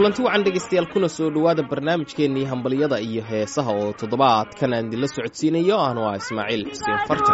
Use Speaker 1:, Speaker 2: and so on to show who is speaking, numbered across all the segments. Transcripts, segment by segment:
Speaker 1: kulanti wacan dhegaystayaal kuna soo dhowaada barnaamijkeennii hambalyada iyo heesaha oo toddobaadkan aan idinla socodsiinayo aanu ah ismaaciil xuseen farjar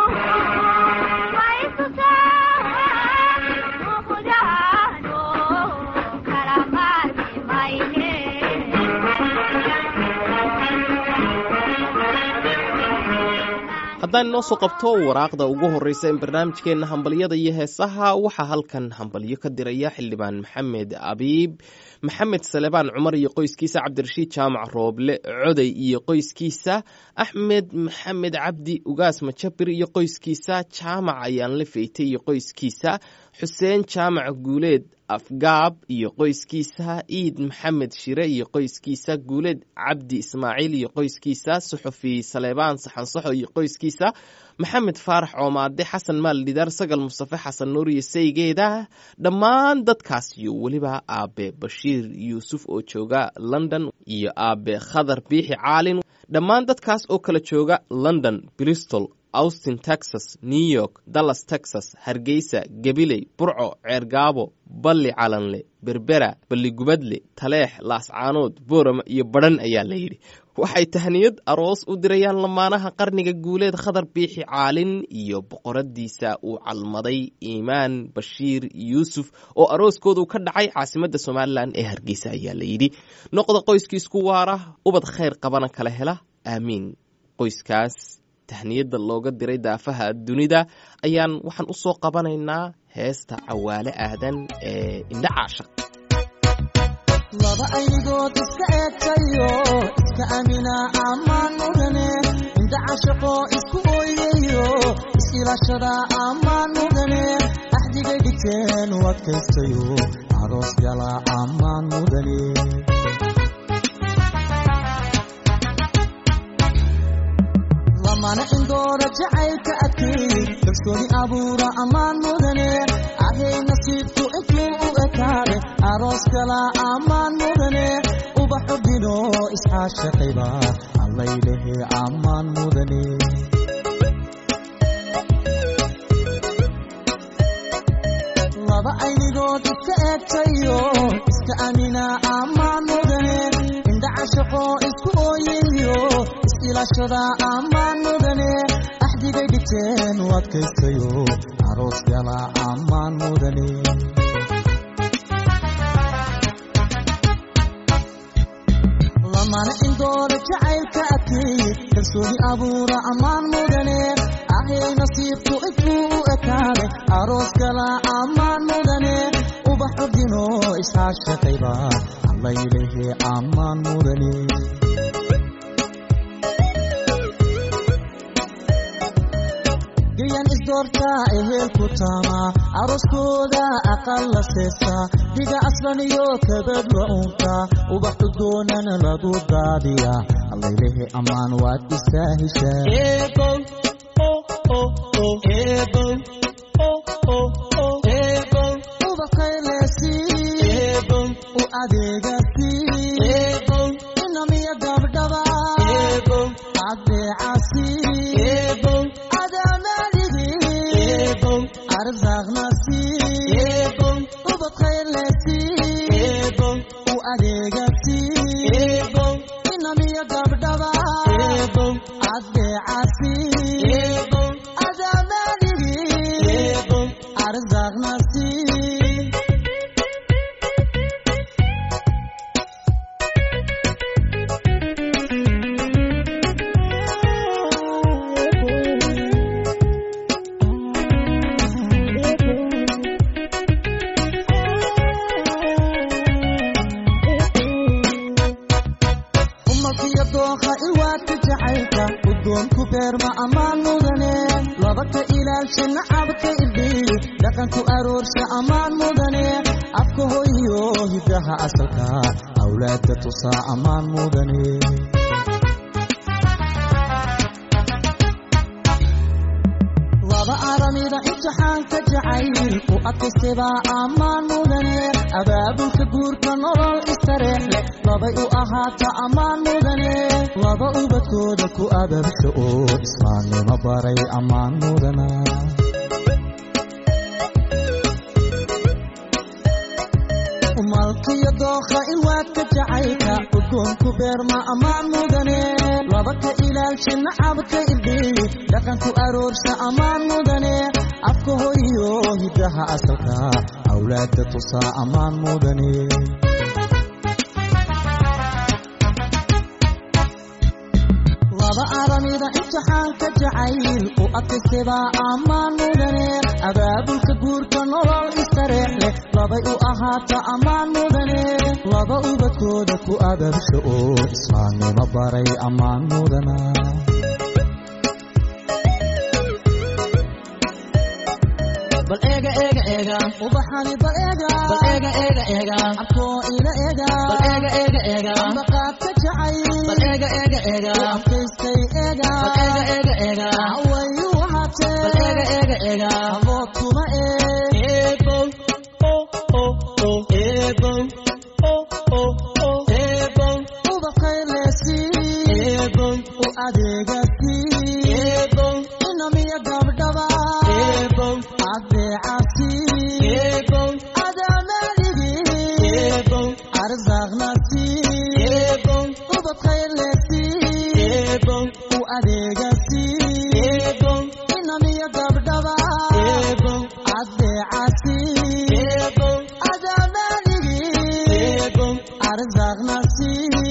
Speaker 1: haddaan inoo soo qabto waraaqda ugu horreysa in barnaamijkeenna hambalyada iyo heesaha waxaa halkan hambalyo ka diraya xildhibaan maxamed abiib maxamed salebaan cumar iyo qoyskiisa cabdirashiid jaamac rooble coday iyo qoyskiisa axmed maxamed cabdi ugaas majabir iyo qoyskiisa jaamac ayaanle feytay iyo qoyskiisa xuseen jaamac guuleed afgaab iyo qoyskiisa iid maxamed shire iyo qoyskiisa guuleed cabdi ismaaciil iyo qoyskiisa suxufi saleebaan saxansaxo iyo qoyskiisa maxamed faarax coomaade xasan maal dhidaar sagal mustafe xasan nuur iyo saygeeda dhammaan dadkaas iyo weliba aabe bashiir yuusuf oo jooga london iyo aabe khadar biixi caalin dhammaan dadkaas oo kala jooga london bristol austin texas new york dallas texas hargeysa gabiley burco ceergaabo balli calanle berbera balligubadle taleex laascaanood boorama iyo badhan ayaa la yidhi waxay tahniyad aroos u dirayaan lamaanaha qarniga guuleed khadar biixi caalin iyo boqoradiisa uu calmaday iimaan bashiir yuusuf oo arooskoodu ka dhacay caasimadda somalilan ee hargeysa ayaa la yidhi noqda qoyskiisku waara ubad khayr qabana kala hela aamiin qoyskaas tahniyadda looga diray daafaha dunida ayaan waxaan u soo qabanaynaa heesta cawaale aadan ee indha caashaq
Speaker 2: laba aynigood iska eegtayo iska amina ammaan mudane indha cashaqoo isku ooyayo is-ilaashada ammaan mudane axdigay dhigteen u adkaystayo aroos gala ammaan mudane lamana indoora jacaylka adkeey kalsooni abuura ammaan mudane ahay nasiibku intuu u ekaade aroos kala ammaan mudane ubaxu dhino iscaashaqayba allaylehe ammaan mudane laba aynigood iska eegtayo iska amina ammaan mudane indha cashaqoo isku ooyayo is-ilaashada ammaan mudane axdigay dhigteen u adkaystayo aroos gala ammaan mudane lamana indoora jacaylka adkeeye kalsooni abuura ammaan mudane ahay nasiibku intuu u ekaade aroos gala ammaan mudane ubaxu dhino iscaashaqayba allaylehe ammaan mudane gayan isdoortaa ehelku taamaa arooskooda aqal la seestaa dhiga aslan iyo kabad la uuntaa ubax udoonan lagu daadiyaa allaylehe ammaan waad isaa heshaa u adeegasi inamiya gabdhaba adeecasi arzaqnasi ubad khayrlesi u adeegasi inamiya gabdhaba adeecasi adamadigi arzaqnasi umalkiyo dooqa ilwaadka jacaylka udoonku beerma ammaan mudane labaka ilaalsha nacabka irdhiyi dhaqanku aroorsha ammaan mudane afka hoyo hidaha asalka awlaadka tusaa ammaan mudane laba aramida imtixaanka jacayl u adkaystebaa ammaan mudane abaabulka guurka nolol istareex leh labay u ahaata ammaan mudane laba ubadkooda ku ababsha oo islaamnimo baray ammaan mudana malkiyo dookha ilwaadka jacaylka udgoonku beerma ammaan mudane laba ka ilaalsha nacabka irdhiyi dhaqanku aroorsha ammaan mudane afka hoyo hiddaha asalka awlaadda tusaa ammaan mudane laba aramida imtixaanka jacayl u adkaystebaa ammaan mudane abaabulka guurka nolol istareex leh labay u ahaata ammaan mudane laba ubadkooda ku ababsha oo islaamnimo baray ammaan mudana bal eega eega eega ubaxani bal eega bal eega eega eega abkoo ila eega bal eega eega eega ambaqaadka jacay bal eega eega eega abkaystay eega bal eega eega eega hawayu wahatee bal eega eega eega abood kuma ee eebow o o o eebow o o o eebow ubaqaylesi eebow u adeegasi eebow inamiya gabdhaba eebow adeecasi eebow adamaligi eebow arzaaqnasi eebow ubadkhaylesi eebow u adeegasi eebow inamiya gabdhaba eebow adeecasi eebow adamaligi eebow arzaaqnasi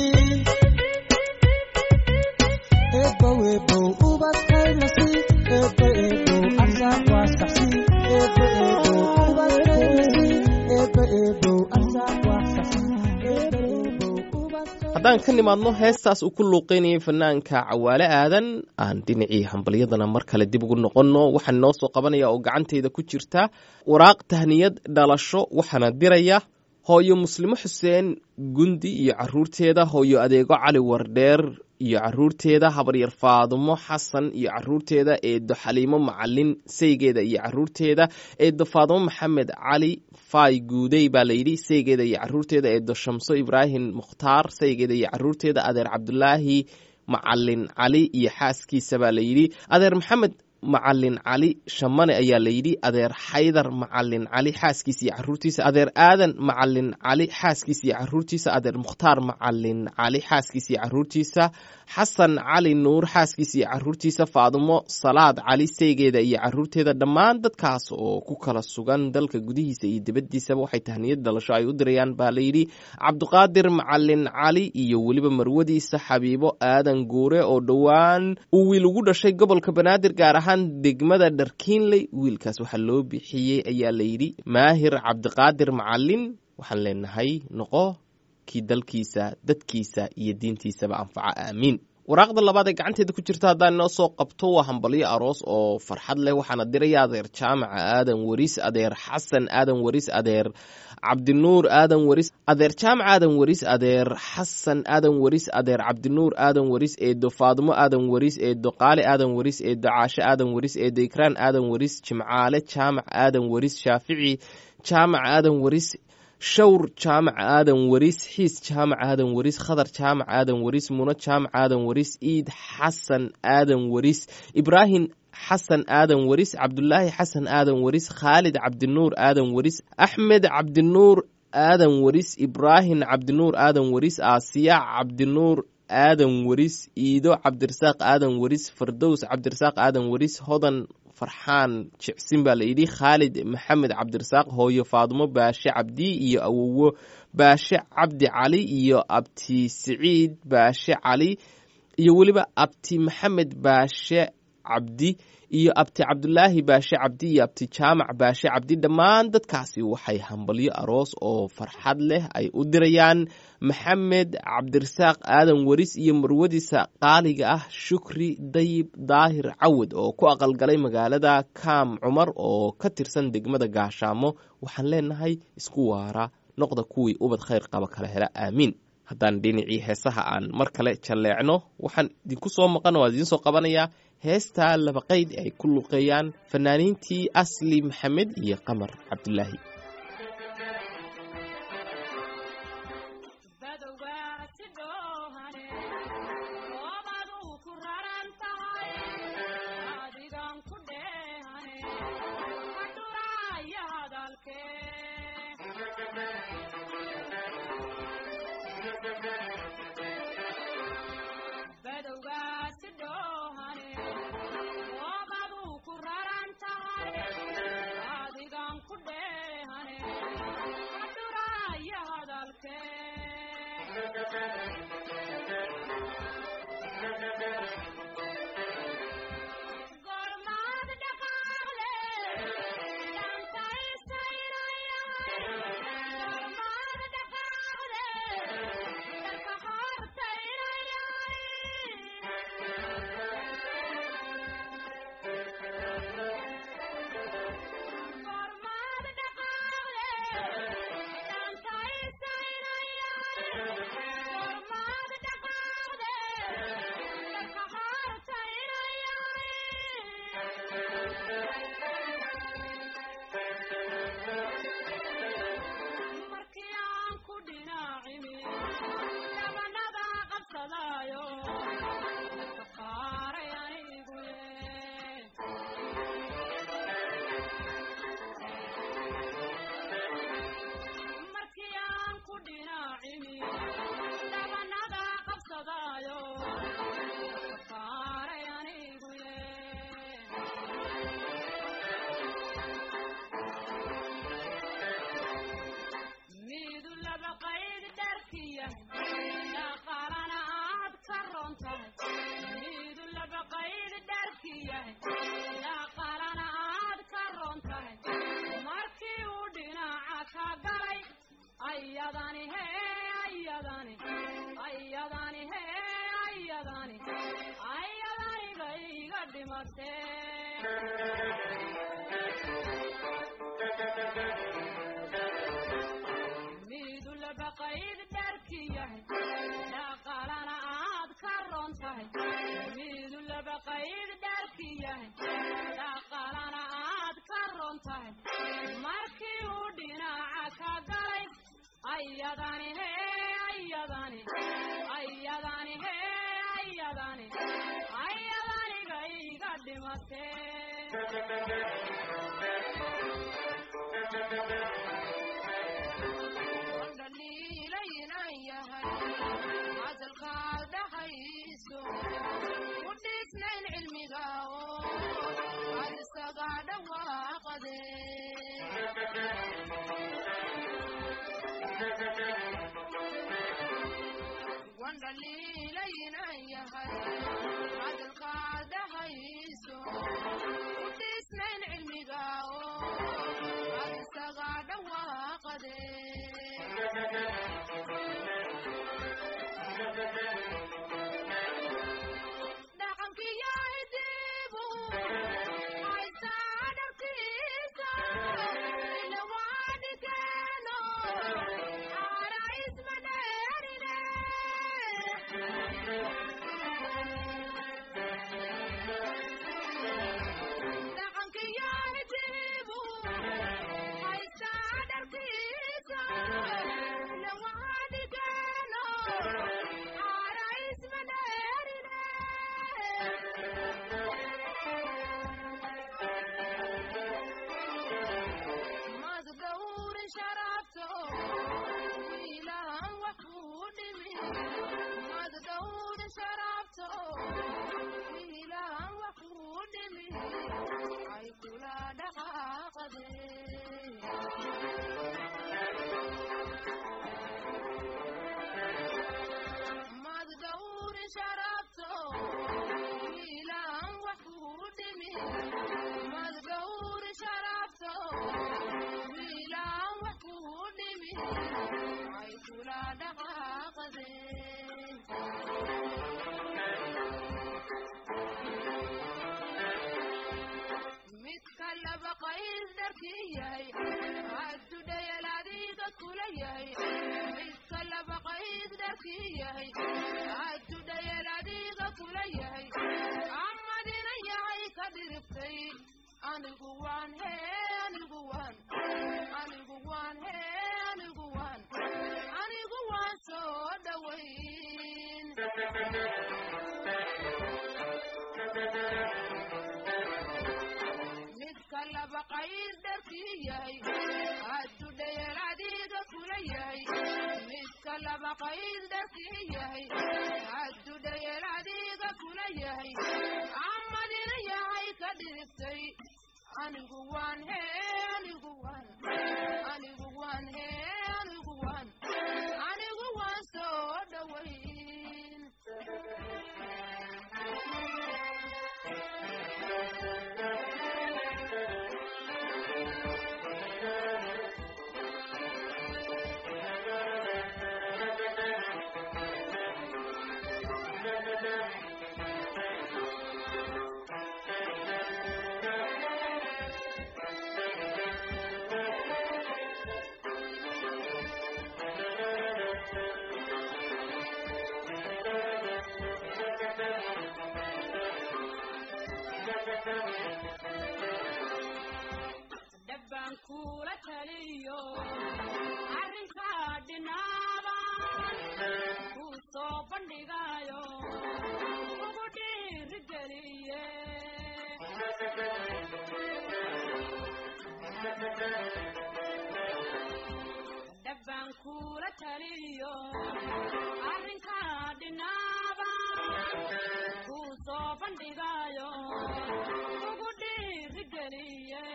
Speaker 2: eebow eebow ubadkaylasi eebo eebow arsaaq waasaxsi eebo eebow ubadkaylasi eebo eebow arsaaq waasaxsi eebo eebow ubadkaylasi
Speaker 1: haddaan ka nimaadno heestaas uu ku luuqeynayay fanaanka cawaale aadan aan dhinacii hambalyadana mar kale dib ugu noqonno waxaan noo soo qabanaya oo gacantayda ku jirta waraaq tahniyad dhalasho waxaana diraya hooyo muslimo xuseen gundi iyo caruurteeda hooyo adeego cali wardheer iyo caruurteeda habaryar faadumo xasan iyo caruurteeda eedo xaliimo macalin saygeeda iyo caruurteeda eedo faadumo maxamed cali faay guudey baa layidhi saygeeda iyo caruurteeda eedo shamso ibraahim mukhtaar saygeeda iyo caruurteeda adeer cabdulaahi macalin cali iyo xaaskiisa baa layidhi adeer maxamed macalin cali shamane ayaa layidhi adeer xaydar macalin cali xaaskiisa iyo caruurtiisa adeer aadan macalin cali xaaskiisa iyo caruurtiisa adeer mukhtaar macalin cali xaaskiisa iyo caruurtiisa xasan cali nuur xaaskiisa iyo caruurtiisa faadumo salaad cali seygeeda iyo caruurteeda dhammaan dadkaas oo ku kala sugan dalka gudihiisa iyo dibaddiisaba waxay tahniyad dhalasho ay u dirayaan baa layidhi cabdiqaadir macalin cali iyo weliba marwadiisa xabiibo aadan guure oo dhowaan uu wiil ugu dhashay gobolka banaadir gaar ahaan degmada dharkiinley wiilkaas waxaa loo bixiyey ayaa layidhi maahir cabdiqaadir macalin waxaan leenahay noqo kii dalkiisa dadkiisa iyo diintiisaba anfaca aamiin waraaqda labaad ee gacanteeda ku jirta haddaan inoo soo qabto waa hambalyo aroos oo farxad leh waxaana diraya adeer jaamaca aadan waris adeer xasan aadan waris adeer cabdinuur aadan waris adeer jaamac aadan waris adeer xasan aadan waris adeer cabdinuur aadan waris eedo faadumo aadan waris eedo qaali aadan waris eedo caashe aadan waris eedo ikraan aadan waris jimcaale jaamac aadan waris shaafici jaamac aadan waris shawr jaamac aadan waris xiis jaamac aadan waris khadar jaamac aadan waris muno jaamac aadan waris iid xasan aadan waris ibraahim xasan aadan waris cabdulaahi xasan aadan waris khaalid cabdinuur aadan waris axmed cabdinuur aadan waris ibraahim cabdinuur aadan waris aasiya cabdinuur aadan waris iido cabdirasaaq aadan waris fardows cabdirasaaq aadan waris hodan farxaan jicsin baa layidhi khaalid maxamed cabdirasaaq hooyo faadumo baashe cabdi iyo awowo baashe cabdi cali iyo abti siciid baashe cali iyo weliba abti maxamed baashe cabdi iyo abti cabdulaahi baashe cabdi iyo abti jaamac baashe cabdi dhammaan dadkaasi waxay hambalyo aroos oo farxad leh ay u dirayaan maxamed cabdirasaaq aadan waris iyo marwadiisa qaaliga ah shukri dayib daahir cawad oo ku aqalgalay magaalada kaam cumar oo ka tirsan degmada gaashaamo waxaan leenahay isku waara noqda kuwii ubad khayr qaba kala hela aamiin haddaan dhinacii heesaha aan mar kale jalleecno waxaan idinku soo maqan oo idiin soo qabanayaa heesta laba qayd ay ku luqeeyaan fanaaniintii asli maxamed iyo qamar cabdulaahi
Speaker 3: badowgaasi dhoohane waabaduu ku raran tahay adigan ku dheehane adhuraya hadalkee gormaad dhaqaaqle dhantaysaynayay gormaad dhaqaaqle dalka hortaynayay gormaad dhaqaaqle dhantaysaynayay gormaad dhaqaaqle dalka hortaynayay markii aan ku dhinaacimi dhabanada qabsadaayo dadka qaaray anigu ye markii aan ku dhinaacimi dhabanada qabsadaayo dadka qaaray anigu ye midu laba qayd dharkiya dhaqaalana aad ka ron tahay midu laba qayd dharkiya dhaqaalana aad ka ron tahay markii uu dhinaca ka galay ayadani he ayadani ayadani he ayadani ayadani bay iga dhimatee midu laba qayd dharki yahay dhaqaalana aad ka ron tahay midu laba qayd dharki yahay dhaqaalana aad ka ron tahay markii uu dhinaca ka galay ayadani he ayadani ayadani he ayadani ayadaniga iga dhimatee
Speaker 4: dhaliilaynan yahay hadalkaad dhahayso ku dhisnayn cilmiga oo aad isaga dhawaaqade wan dhaliilaynan yahay hadalkaad dhahayso ku dhisnayn cilmiga oo aad isaga dhawaaqade dhaqankiyo hidibu haysaa dharkiisa ilawaadhikeeno aara isma dheerine dhaqankiyo hidibu haysaa dharkiisa ilawaadhikeeno aara isma dheerine mad gawrin sharafto wiilahan wax kuu dhimi mad gawrin sharafto wiilahan wax kuu dhimi ay kula dhaqaaqade mad gawrin sharafto wiilahan wax kuu dhimi mad gawrin sharafto wiilahan wax kuu dhimi ay kula dhaqaaqade midka laba qays dharkii yahay haddudhayal adiga kula yahay midka laba qays dharkii yahay haddudhayal adiga kula yahay amadina yahay ka dhiribtay anigu waan he anigu waan anigu waan he anigu waan anigu waan soo dhowayn midka laba qays dharkii yahay hadduu dhayal adiga kula yahay midka laba laba qayd dharkii yahay hadduu dhayeel adiga kula yahay amadina yahay ka dhigtay anigu waan hee anigu waan anigu waan hee anigu waan anigu waan soo dhowayn
Speaker 3: dhabbaan kula taliyo arrinkaa dhinaaban kuu soo bandhigayo ugu dhiirigeliye dhabbaan kula taliyo arrinkaa dhinaaban kuu soo bandhigayo ugu dhiirigeliye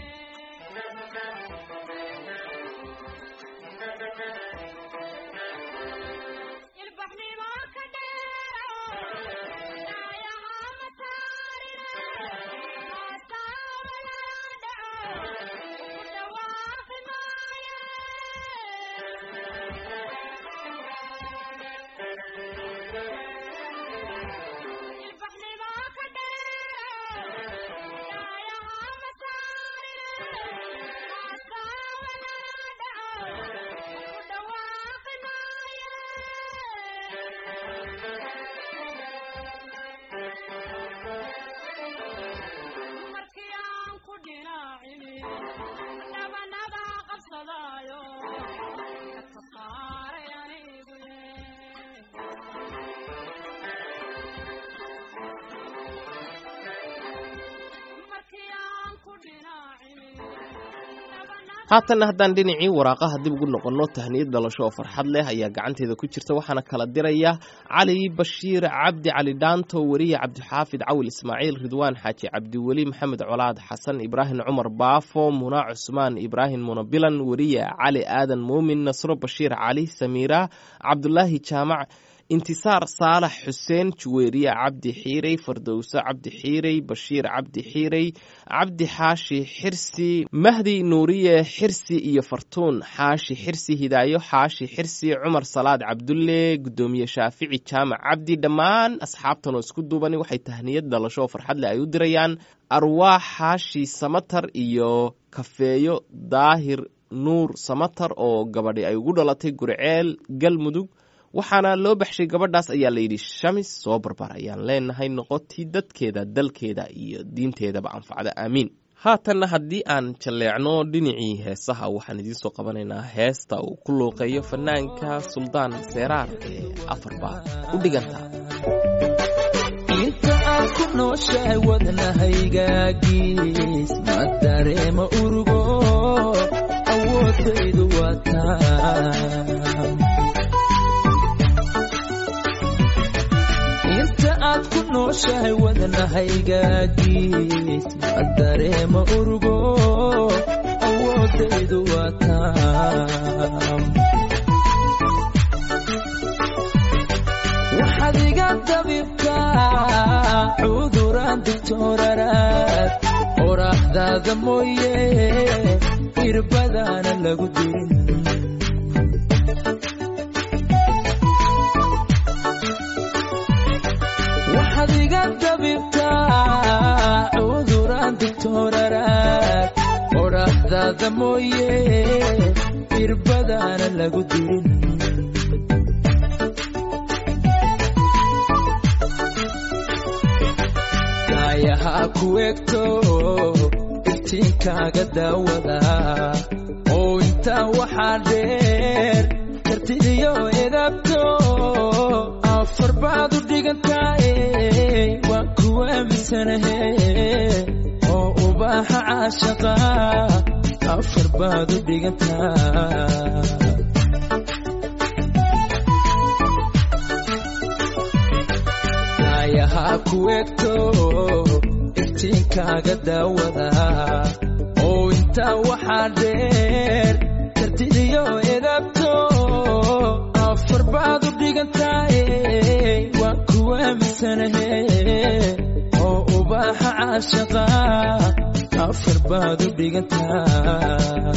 Speaker 3: ilbaxnimo ka dheero dhaayaha mataarine haasaaba lala dhaco ugu dhawaaqi maaye ilbaxnimo ka dheero dhaayaha mataarine haasaaba lala dhaco ugu dhawaaqi maaye markii aan ku dhinaacini dhabanada qabsadaayo ka saaray anigu ye markii aan ku dhinaacini dhabanada
Speaker 1: haatanna haddaan dhinacii waraaqaha dib ugu noqonno tahniyad dhalasho oo farxad leh ayaa gacanteeda ku jirta waxaana kala diraya cali bashiir cabdi cali dhaanto weriye cabdixaafid cawil ismaaciil ridwaan xaaji cabdiweli maxamed colaad xasan ibraahim cumar baafo muna cusmaan ibraahim munabilan weriye cali aadan muumin nasro bashiir cali samiira cabdulaahi jaamac intisaar saalax xuseen juweeriye cabdi xiirey fardowso cabdi xiirey bashiir cabdi xiirey cabdi xaashi xirsi mahdi nuuriye xirsi iyo fartuun xaashi xirsi hidaayo xaashi xirsi cumar salaad cabdulle gudoomiye shaafici jaamac cabdi dhammaan asxaabtan oo isku duubani waxay tahniyad dhalasho oo farxad leh ay u dirayaan arwaax xaashi samatar iyo kafeeyo daahir nuur samatar oo gabadhi ay ugu dhalatay gurceel galmudug waxaana loo baxshay gabadhaas ayaa layidhi shamis soo barbar ayaan leenahay noqotii dadkeeda dalkeeda iyo diinteedaba anfacda aamiin haatanna haddii aan jalleecno dhinacii heesaha waxaan idiin soo qabanaynaa heesta uu ku luuqeeyo fanaanka suldaan seeraar ee afarba u dhiganta
Speaker 5: inta aad ku nooshahay wadnahaygaagis ma dareema urugo awoodaydu waa taa inta aad ku nooshahay wadnahaygaagis ma dareema urugo awoodaydu waa taa waxaad iga dabibtaa cuduraan digtooraraad qoraaxdaada mooye irbadaana lagu dirin waxaad iga dabibtaa cuduraan digtooraraad qoraaxdaada mooye irbadaana lagu dirin ayahaa ku egto iftiinkaaga daawada oo intaa waxaa dheer kartidiyo edabto afar baad u dhigantaaye waan ku aaminsanahe oo ubaaxa caashaqa afar baad u dhigantaa daayaha ku egto iftiinkaaga daawada oo intaa waxaa dheer kartidiyo edabto afar baad u dhigantahay waan ku aaminsanahe oo ubaaxa caashaqa afar baad u dhigantaa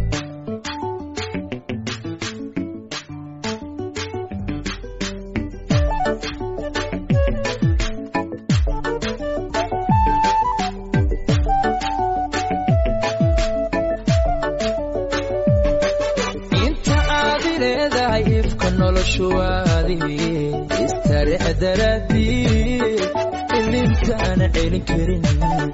Speaker 5: inta aad i leedahay ifka noloshuwaadi istarix daraadii ilintaana celin karin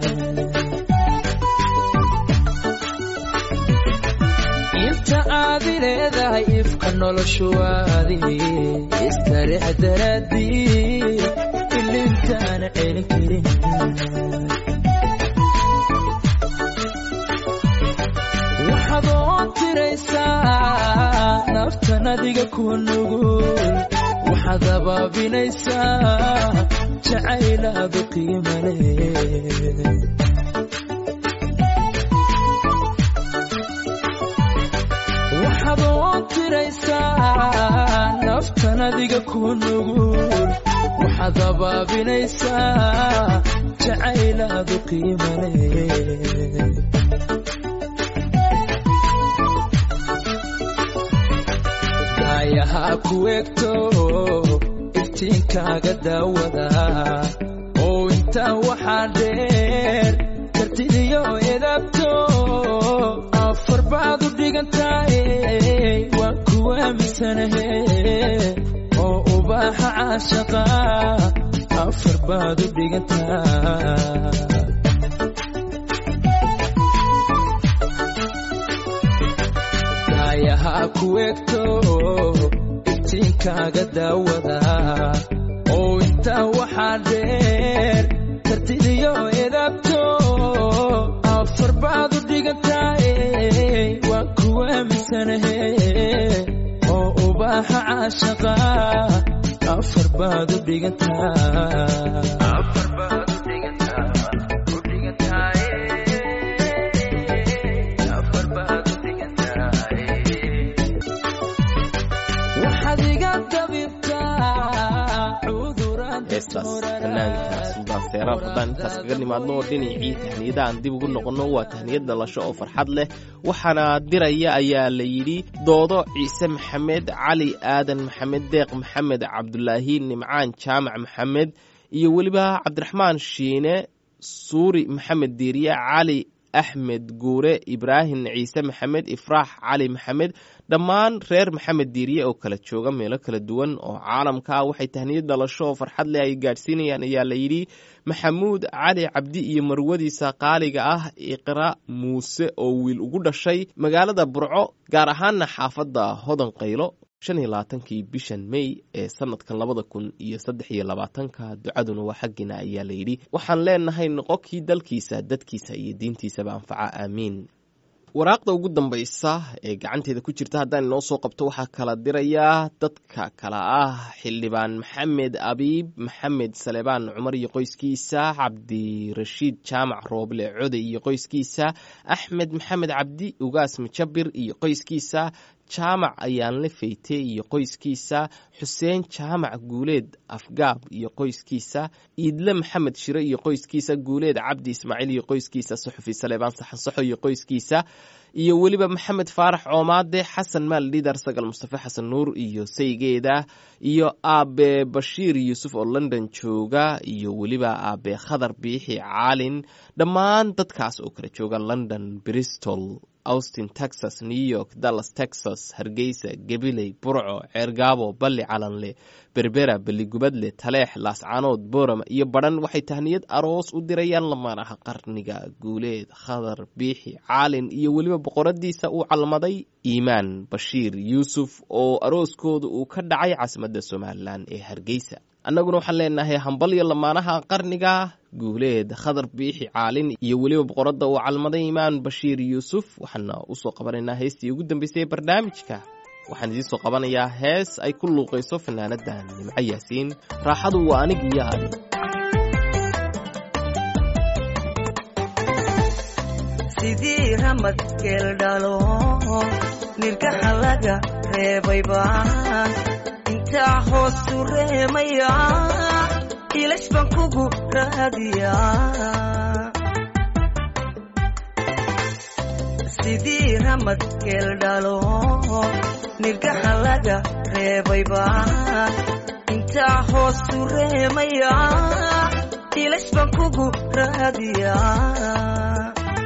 Speaker 5: inta aad i leedahay ifka noloshuwaadi istarix daraadii ilintaana celin karin waxaad oo tiraysaa naftan adiga ku nugul waxaad abaabinaysaa jacaylaadu qiima leh waxaad oo tiraysaa naftan adiga ku nugul waxaad abaabinaysaa jacaylaadu qiima leh daayaha ku egto iftiinkaaga daawada oo intaa waxaa dheer kartidiyo edabto afar baad u dhigantahay waan ku aaminsanahe oo ubaaxa caashaqa afar baad u dhigantaa daayaha ku egto iftiinkaaga daawada oo intaa waxaa dheer kartidiyo edabto afar baad u dhigantahay waan ku aaminsanahe oo ubaaxa caashaqa afar baad u dhigantaa waxaad iga dabibtaa cuduraan
Speaker 1: heestaas fanaanka suldaan seeraal haddaan intaas kaga nimaadno oo dhinacii tahniyada aan dib ugu noqonno waa tahniyad dhalasho oo farxad leh waxaana diraya ayaa la yidhi doodo ciise maxamed cali aadan maxamed deeq maxamed cabdulaahi nimcaan jaamac maxamed iyo weliba cabdiraxmaan shiine suuri maxamed diiriye cali axmed guure ibraahim ciise maxamed ifraax cali maxamed dhammaan reer maxamed diiriye oo kala jooga meelo kala duwan oo caalamka ah waxay tahniyad dhalasho oo farxad leh ay gaadhsiinayaan ayaa la yidhi maxamuud cali cabdi iyo marwadiisa qaaliga ah iqra muuse oo wiil ugu dhashay magaalada burco gaar ahaana xaafadda hodan qaylo shan iyo labaatankii bishan may ee sanadkan labada kun iyo saddex iyo labaatanka ducaduna waa xaggiina ayaa la yidhi waxaan leenahay noqokii dalkiisa dadkiisa iyo diintiisaba anfaca aamiin waraaqda ugu dambaysa ee gacanteeda ku jirta haddaan inoo soo qabto waxaa kala dirayaa dadka kala ah xildhibaan maxamed abiib maxamed salebaan cumar iyo qoyskiisa cabdirashiid jaamac rooble code iyo qoyskiisa axmed maxamed cabdi ugaas majabir iyo qoyskiisa jaamac ayaanle feyte iyo qoyskiisa xuseen jaamac guuleed afgaab iyo qoyskiisa iidle maxamed shire iyo qoyskiisa guuleed cabdi ismaaciil iyo qoyskiisa suxufi saleebaan saxansaxo iyo qoyskiisa iyo weliba maxamed faarax coomaade xasan maal dhidar sagal mustafe xasan nuur iyo saygeeda iyo aabe bashiir yuusuf oo london jooga iyo weliba aabe khadar biixi caalin dhammaan dadkaas oo kala jooga london bristol austin texas new york dallas texas hargeysa gabiley burco ceergaabo balli calanle berbera beligubadle taleex laascaanood boorama iyo badhan waxay tahniyad aroos u dirayaan lamaanaha qarniga guuleed khadar biixi caalin iyo weliba boqoradiisa uu calmaday iimaan bashiir yuusuf oo arooskooda uu ka dhacay caasimadda somalilan ee hargeysa annaguna waxaan leenahay hambalyo lamaanaha qarniga guuleed khadar biixi caalin iyo weliba boqoradda uu calmaday imaan bashiir yuusuf waxaana usoo qabanaynaa heestii ugu dambeysay ee barnaamijka waxaan idiin soo qabanayaa hees ay ku luuqayso fanaanadda nimco yaasiin raaxadu waa anig iyo adi
Speaker 6: sidii ramad geeldhalo nirgaha laga reebay baan intaa hoosu reemaya ilash baan kugu raadiyaa sidii ramad geeldhalo nirgaha laga reebay baan intaa hoosu reemaya ilash baan kugu raadiyaa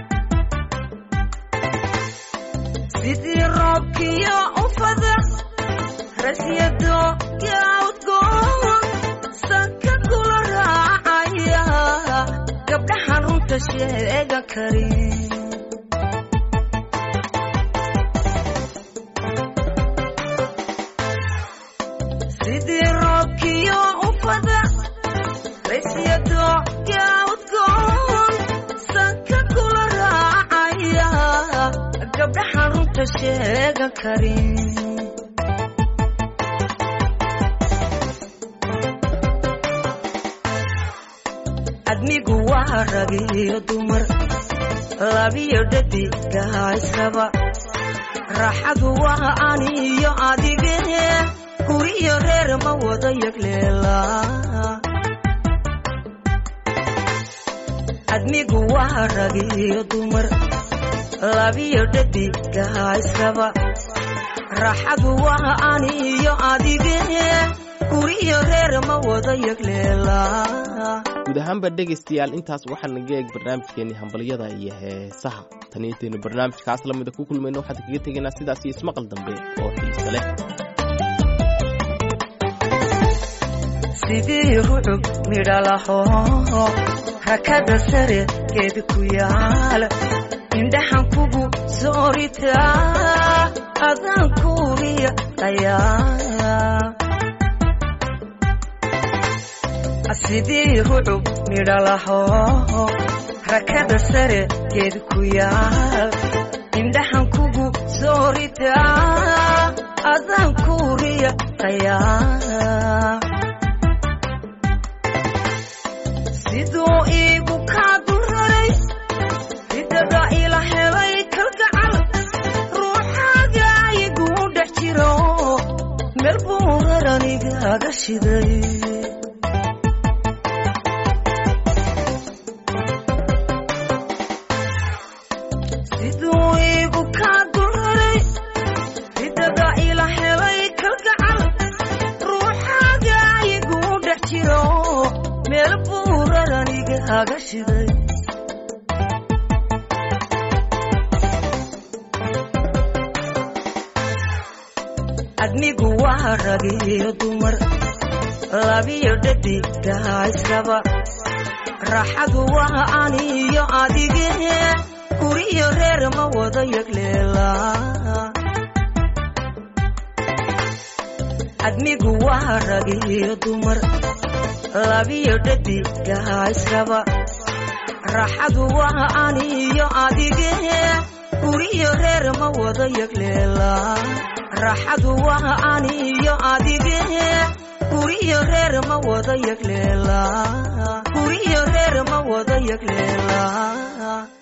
Speaker 6: sidii roobkiyo ufada rasyado yaudgoon sanka kula raacaya gabdhaxan runta sheegan karin sidii roobkiyo ufada rasyado yaudgoon sanka kula raacaya gabdhaxan runta sheegan karin admigu waa ragiyo dumar labiyo dhadigaa israba raaxadu waa aniyo adige guriyo reer ma wada yagleela admigu waa ragiyo dumar labiyo dhadigaa israba raaxadu waa aniyo adige guriyo reer ma wada yagleela
Speaker 1: guud ahaanba dhegaystayaal intaas waxaa naga eeg barnaamijkeenii hambalyada iyo heesaha tan intaynu barnaamijkaas lamida ku kulmayno waxaan kaga tegaynaa sidaas iyo ismaqal dambe oo xiisa leh
Speaker 6: sidii rucub midhalaho rakada sare geed ku yaal indhaxan kugu sooritaa adaan kuuriya qayaa sidii rucub midhalaho rakada sare geed ku yaal indhaxan kugu sooritaa adaan kuuriya qayaa siduu iigu kaa dulraray ridada ila helay kalgacal ruuxaaga iguu dhex jiro meel buu raranigaaga shiday siduu iigu kaa dulraray ridada ila helay kalgacal ruuxaaga iguu dhex jiro meel buu raranigaaga shiday admigu waa ragiyo dumar labiyo dhadigaa israba raaxadu waa aniyo adige guriyo reer ma wada yagleela admigu waa ragiyo dumar labiyo dhadigaa israba raaxadu waa aniyo adige guriyo reer ma wada yagleela raaxadu waa aniyo adige guriyo reer ma wada yagleela guriyo reer ma wada yagleela